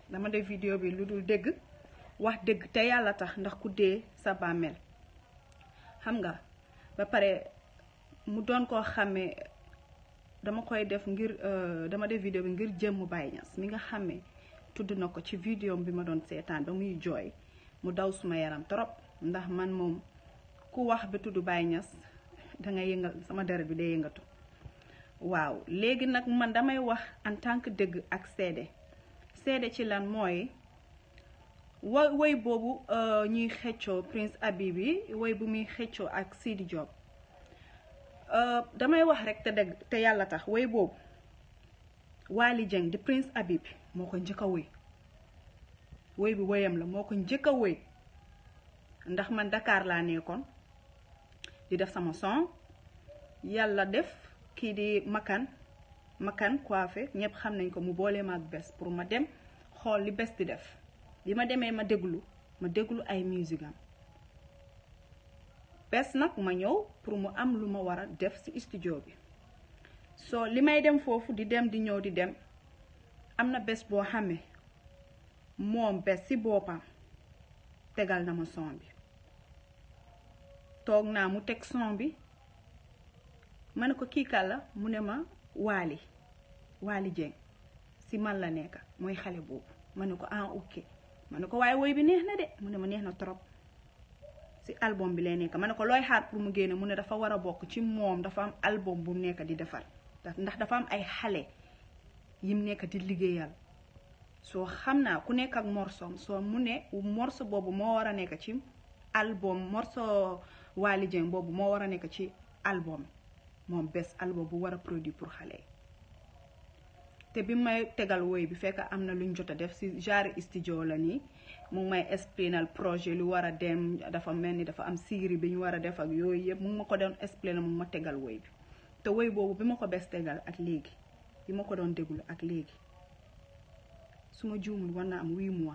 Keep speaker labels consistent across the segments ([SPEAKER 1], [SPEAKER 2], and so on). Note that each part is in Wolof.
[SPEAKER 1] dama def vidéo bi lu dul dégg wax dëgg te yàlla tax ndax ku dee sa bàmmeel xam nga ba pare mu doon koo xàmmee dama koy def ngir dama def vidéo bi ngir jëmm Baye Niass mi nga xàmmee tudd na ko ci vidéo bi ma doon seetaan ba muy jooy mu daw suma yaram trop ndax man moom ku wax ba tudd Baye Niass dangay yëngal sama deret bi day yëngatu waaw léegi nag man damay wax en tant que dëgg ak seede seede ci lan mooy wa woy boobu ñuy xëccoo Prince Habib bi woy bu muy xëccoo ak Sidi Diop damay wax rek te dëgg te yàlla tax woy boobu Wally Dieng di Prince Habib bi moo ko njëkk a woy woy bi woyam la moo ko njëkk a woy ndax man Dakar laa nekkoon di def sama son yàlla def kii di makan makan coiffé ñëpp xam nañ ko mu boole ma ak bés pour ma dem xool li bés di def bi ma demee ma déglu ma déglu ay musique am bés nag ma ñëw pour mu am lu ma war a def ci studio bi soo li may dem foofu di dem di ñëw di dem am na bés boo xamee moom bés ci boppam tegal na ma son bi toog naa mu teg son bi ma ne ko kii kàlla mu ne ma Wally Wally Dieng si man la nekk mooy xale boobu ma ne ko ah ok ma ne ko waaye woy bi neex na de mu ne ma neex na trop si album bi lay nekk ma ne ko looy xaar pour mu génne mu ne dafa war a bokk ci moom dafa am album bu nekk di defar ndax dafa am ay xale yim nekk di liggéeyal soo xam naa ku nekk ak morsom soo mu ne morso boobu moo war a nekk ci album morso Wally Dieng boobu moo war a nekk ci album moom bés album bu war a produit pour xale yi te bi may tegal woy bi fekk am na luñ jot a def si genre studio la nii mu ngi may explainal projet lu war a dem dafa mel ni dafa am série bi ñu war a def ak yooyu yëpp mu ngi ma ko doon explainal mu ngi ma tegal woy bi te woy boobu bi ma ko bés tegal ak léegi bi ma ko doon déglu ak léegi su ma juumul war na am huit mois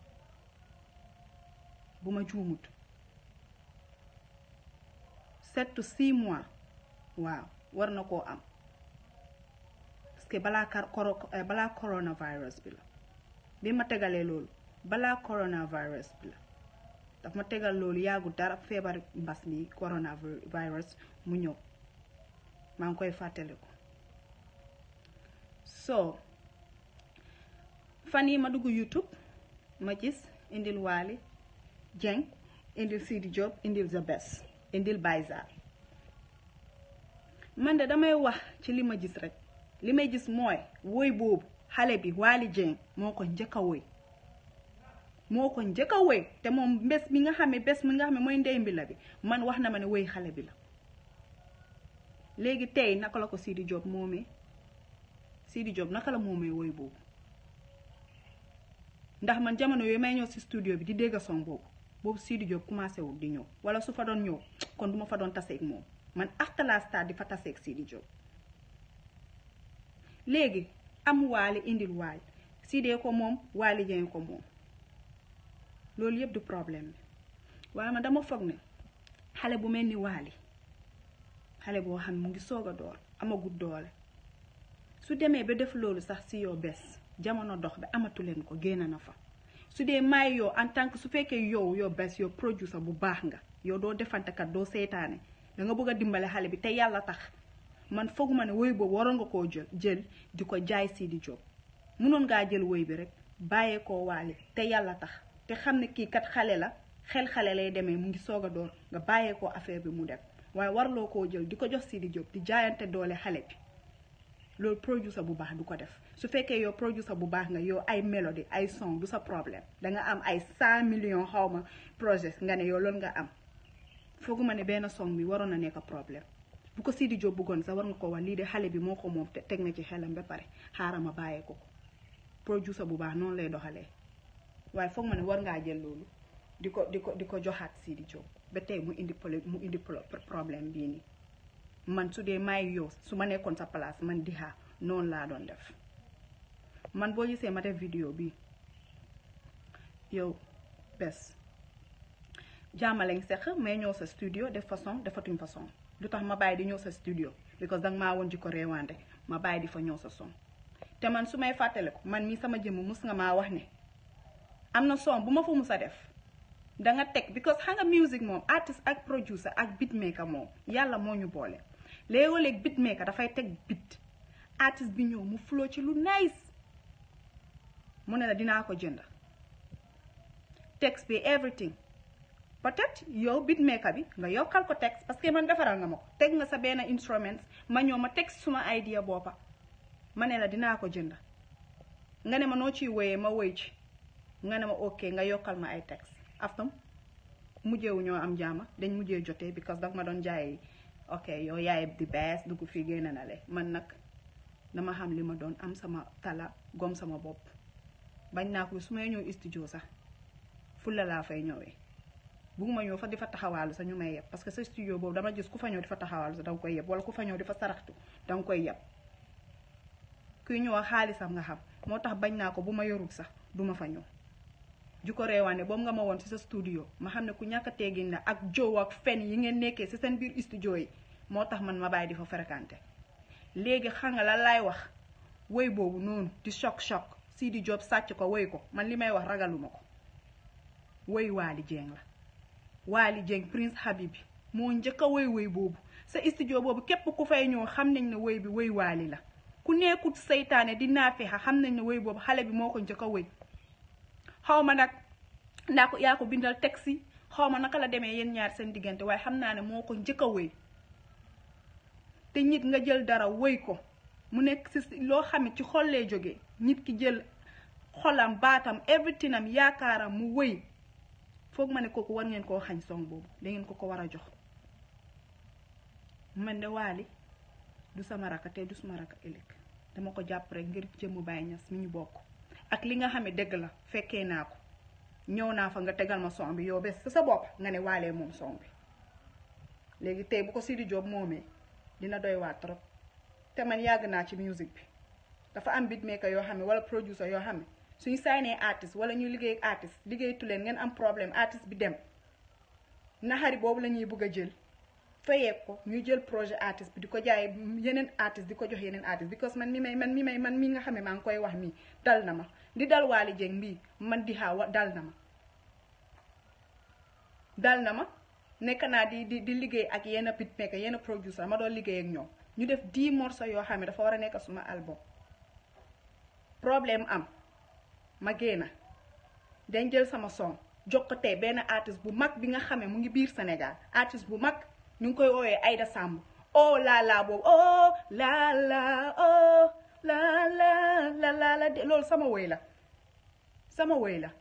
[SPEAKER 1] bu ma juumut sept to six mois waaw war na koo am parce que balaa kar koro balaa coronavirus bi la bi ma tegalee loolu balaa coronavirus bi la daf ma tegal loolu yàggu dara feebar mbas mi coronavirus mu ñëw maa ngi koy fàttaliku so fan yi ma dugg YouTube ma gis indil Wally Dieng indil Sidi Diop indil The Best indil Bayza man de damay wax ci li ma gis rek li may gis mooy woy boobu xale bi Wally Dieng moo ko njëkk a woy moo ko njëkk a woy te moom bés mi nga xam ne bés mi nga xam ne mooy ndey mbi la bi man wax na ma ne woy xale bi la léegi tey naka la ko Sidi Diop moomee Sidi Diop naka la moomee woy boobu ndax man jamono yooyu may ñëw ci studio bi di dégg son boobu boobu Sidi Diop commencé wul di ñëw wala su fa doon ñëw kon duma fa doon taseeg moom man after la star di fa taseeg Sidi Diop léegi am Wally indil Wally Sidi ko moom Wally Dieng ko moom loolu yëpp du problème bi waaye man dama foog ne xale bu mel ni Wally xale boo xam ne mu ngi soog a door amagut doole su demee ba def loolu sax si yow bés jamono dox bi amatu leen ko génn na fa su dee may yow en tant que su fekkee yow yow bés yow producer bu baax nga yow doo defantekat doo seytaane da nga bëgg a dimbale xale bi te yàlla tax man fooguma ne woy boobu waroon nga koo jël jël di ko jaay Sidi Diop munoon ngaa jël woy bi rek bàyyee koo Wally te yàlla tax te xam ne kii kat xale la xel xale lay demee mu ngi soog a door nga bàyyee koo affaire bi mu dem waaye warloo koo jël di ko jox Sidi Diop di jaayante doole xale bi loolu producer bu baax du ko def su fekkee yow producer bu baax nga yow ay mélodie ay son du sa problème danga am ay cent millions xaw ma projet nga ne yow loolu nga am fooguma ne benn song bi waroon na nekk problème bu ko Sidi Diop bëggoon sax war nga ko wax lii de xale bi moo ko moom te teg na ci xelam ba pare xaaral ma bàyyee ko ko producer bu baax noonu lay doxalee waaye foog ma ne war ngaa jël loolu di ko di ko di ko joxaat Sidi Diop ba tey mu indi mu indi problème bii nii man su dee may yow su ma nekkoon sa place man di xaar noonu laa doon def man boo gisee ma def vidéo bi yow bés jàmmaleñ seq may ñëw sa studio def façon defatuñ façon lu tax ma bàyyi di ñëw sa studio because danga maa woon ji ko réewante ma bàyyi di fa ñëw sa son te man su may fàttale ko man mii sama jëmm mus nga maa wax ne am na son bu ma fa mus a def da nga teg because xam nga music moom artiste ak producer ak beatmaker moom yàlla moo ñu boole léegoo-léeg beatmaker dafay teg beat artiste bi ñëw mu flow ci lu nice mu ne la dinaa ko jënd texte bi everything peut-être yow beatmaker bi nga yokkal ko texte parce que man defaral nga ma ko teg nga sa benn instrument ma ñëw ma teg suma idea boppa ma ne la dinaa ko jënd nga ne ma noo ciy woyee ma woy ci nga ne ma ok nga yokkal ma ay texte aftam mujjeewu ñoo am jaama dañ mujjee jotee because daf ma doon jaay ok yow yaay di bees dugg fii génn na le man nag dama xam li ma doon am sama tala gom sama bopp bañ naa ko su may ñëw studio sax fulla laa fay ñëwee bugguma ñëw fa di fa taxawaalu sax ñu may yeb parce que sa studio boobu dama gis ku fa ñëw di fa taxawaalu sax danga koy yeb wala ku fa ñëw di fa saraxtu danga koy yeb kuy ñëw xaalisam nga xam moo tax bañ naa ko bu ma yorul sax duma fa ñëw ju ko reewaane boobu nga ma woon ci sa studio ma xam ne ku ñàkk a teggin la ak jow ak fen yi ngeen nekkee ci seen biir studio yi moo tax man ma bàyyi di fa fréquenté léegi xam nga lan laay wax woy boobu noonu di choc choc Sidi Diop sàcc ko woy ko man li may wax ragaluma ko woy Waly Dieng la Waly Dieng Prince Habib moo njëkk a woy woy boobu sa studio boobu képp ku fay ñëw xam nañ ne woy bi woy Waly la ku nekkut seytaane di naafexa xam nañ ne woy boobu xale bi moo ko njëkk a woy xaw ma nag ndaa ko yaa ko bindal texte yi xaw ma naka la demee yéen ñaar seen diggante waaye xam naa ne moo ko njëkk a woy te nit nga jël dara woy ko mu nekk si loo xam ne ci xol lay jógee nit ki jël xolam baatam everything am yaakaaram mu woy foog ma ne kooku war ngeen koo xañ song boobu da ngeen ko ko war a jox man de Waly du sama raka te du suma raka ëllëg dama ko jàpp rek ngir jëmm Baye Niass mi ñu bokk ak li nga xam ne dëgg la fekkee naa ko ñëw naa fa nga tegal ma son bi yow bés sa sa bopp nga ne waalee moom son bi léegi tey bu ko Sidi Diop moomee dina doy waa trop te man yàgg naa ci musique bi dafa am beatmaker yoo xam ne wala producer yoo xam ne suñu saynee artiste wala ñuy liggéey ak artiste liggéeytu leen ngeen am problème artiste bi dem naxari boobu la ñuy bëgg a jël fayee ko ñu jël projet artiste bi di ko jaay yeneen artiste di ko jox yeneen artiste because man mi may man mi may man mi nga xam ne maa ngi koy wax mii dal na ma di dal Waly Dieng mbii man di xaawa dal na ma dal na ma nekk naa di di di liggéey ak yenn beatmaker yenn producer ma doon liggéey ak ñoom ñu def 10 morceaux yoo xam ne dafa war a nekk suma album problème am ma génna dañ jël sama son jox ko tey benn artiste bu mag bi nga xamee mu ngi biir Sénégal artiste bu mag ñu ngi koy woowee Aïda Samb oh la la boobu oh la la oh la la la la la loolu sama woy la sama woy la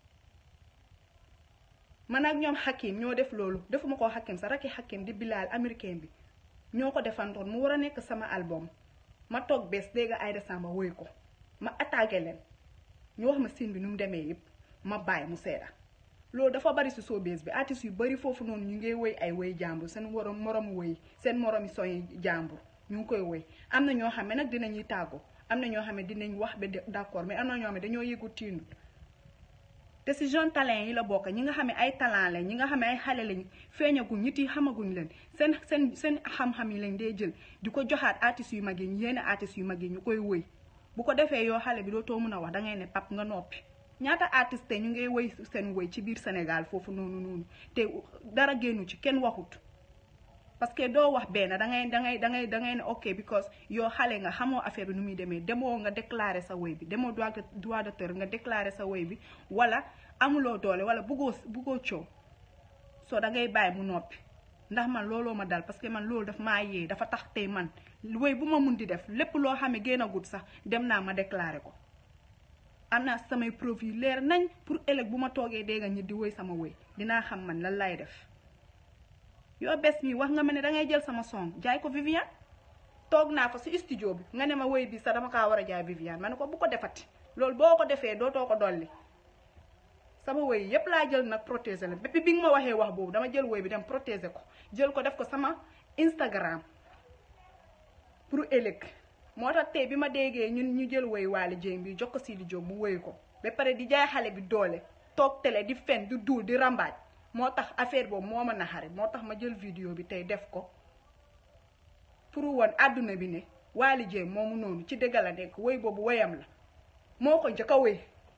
[SPEAKER 1] man ak ñoom Hakim ñoo def loolu defuma ko Hakim sa rakki Hakim di Bilal américain bi ñoo ko defantoon mu war a nekk sama album ma toog bés dégg Aïda Samba woy ko ma attaqué leen ñu wax ma sin bi nu mu demee yëpp ma bàyyi mu seeda loolu dafa bari si showbiz bi artistes yu bari foofu noonu ñu ngi woy ay woy jàmbur seen morom morom woy seen moromi soñ jàmbur ñu ngi koy woy am na ñoo xam ne nag dinañuy tàggoo am na ñoo xam ne dinañ wax ba d'accord mais am na ñoo xam ne dañoo yëgu tiindu te si jeune talent yi la bokk ñi nga xam ne ay talent lañ ñi nga xam ne ay xale lañ feeñaguñ nit yi xamaguñ leen seen seen seen xam-xam yi lañ dee jël di ko joxaat artistes yu mag yi yenn artistes yu mag yi ñu koy woy bu ko defee yoo xale bi dootoo mën a wax dangay ne pap nga noppi ñaata artiste ñu ngay woy seen woy ci biir Sénégal foofu noonu noonu te dara génnu ci kenn waxut parce que doo wax benn dangay dangay dangay dangay ne ok because yoo xale nga xamoo affaire bi nu muy demee demoo nga déclarer sa woy bi demoo droit de droit d'auteur nga déclarer sa woy bi wala amuloo doole wala buggoo buggoo coow soo dangay bàyyi mu noppi ndax man looloo ma dal parce que man loolu daf maa yee dafa tax tey man woy bu ma mun di def lépp loo xam ne génn agut sax dem naa ma déclarer ko am naa samay preuve yu leer nañ pour ëllëg bu ma toogee dégg ñi di woy sama woy dinaa xam man lan lay def yoo bés mi wax nga ma ne dangay jël sama son jaay ko Viviane toog naa fa si studio bi nga ne ma woy bi sax dama kaa war a jaay Viviane ma ne ko bu ko defati loolu boo ko defee dootoo ko dolli sama woy yépp laa jël nag protéger la bépp bi nga ma waxee wax boobu dama jël woy bi dem protéger ko jël ko def ko sama Instagram pour ëllëg moo tax tey bi ma déggee ñun ñu jël woy Waly Dieng bi jox ko Sidi Diop mu woy ko ba pare di jaay xale bi doole toog télé di fen di duul di rambaaj moo tax affaire boobu moo ma naxari moo tax ma jël vidéo bi tey def ko pour woon àdduna bi ne Waly Dieng moomu noonu ci dëgg la nekk woy boobu woyam la moo ko njëkk a woy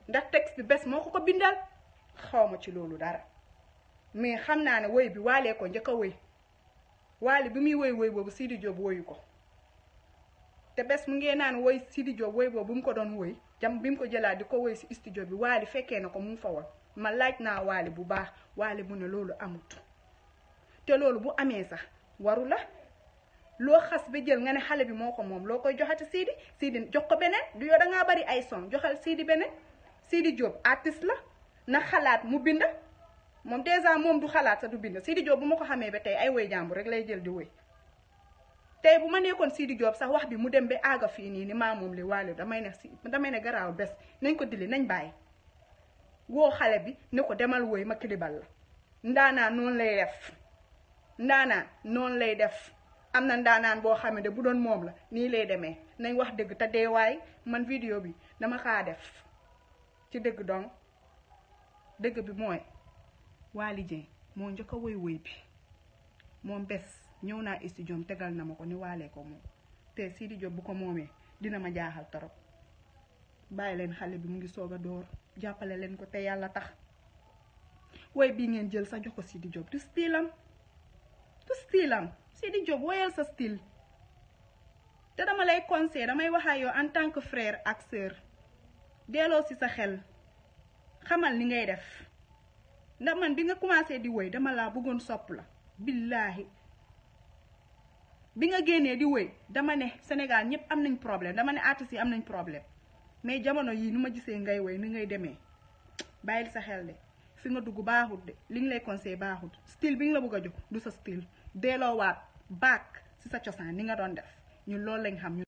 [SPEAKER 1] ndax texte bi bés moo ko ko bindal xaw ma ci loolu dara mais xam naa ne woy bi waalee ko njëkk a woy waale bi muy woy woy boobu Sidi Diop woyu ko te bés mu ngee naan woy Sidi Diop woy boobu bu mu ko doon woy jam bi mu ko jëlaat di ko woy si studio bi waali fekkee na ko mu fa woon ma laaj naa waali bu baax waali mu ne loolu amut te loolu bu amee sax waru la loo xas ba jël nga ne xale bi moo ko moom loo koy joxati Sidi Sidi jox ko beneen du yow da ngaa bari ay son joxal Sidi beneen Sidi Diop artiste la na xalaat mu bind moom dèjà moom du xalaat sa du bind Sidi Diop bu ma ko xamee ba tey ay woy jàmbur rek lay jël di woy tey bu ma nekkoon Sidi Diop sax wax bi mu dem ba aaga fii nii ni maa moom li waale damay ne si damay ne garaaw bés nañ ko dili nañ bàyyi woo xale bi ne ko demal woy ma kilibal la ndaanaan noonu lay def ndaanaan noonu lay def am na ndaanaan boo xam ne bu doon moom la nii lay demee nañ wax dëgg te deewaay man vidéo bi dama kaa def ci dëgg donc dëgg bi mooy Waly Dieng moo njëkk a woy woy bi moom bés ñëw naa studio tegal na ma ko ni waalee ko moom te Sidi Diop bu ko moomee dina ma jaaxal torop bàyyi leen xale bi mu ngi soog a door jàppale leen ko te yàlla tax woy bii ngeen jël sa jox ko Sidi Diop du stylam du stylam Sidi Diop woyal sa style te dama lay conseil damay wax ak yow en tant que frère ak sœur delloo si sa xel xamal ni ngay def ndax man bi nga commencé di woy dama laa bëggoon sopp la billaahi bi nga génnee di woy dama ne Sénégal ñëpp am nañ problème dama ne artistes yi am nañ problème mais jamono yii nu ma gisee ngay woy ni ngay demee bàyyil sa xel de fi nga dugg baaxut de li ñu lay conseil baaxut style bi nga la bëgg a jox du sa style delloowaat baak ci sa cosaan ni nga doon def ñun loolu lañ xam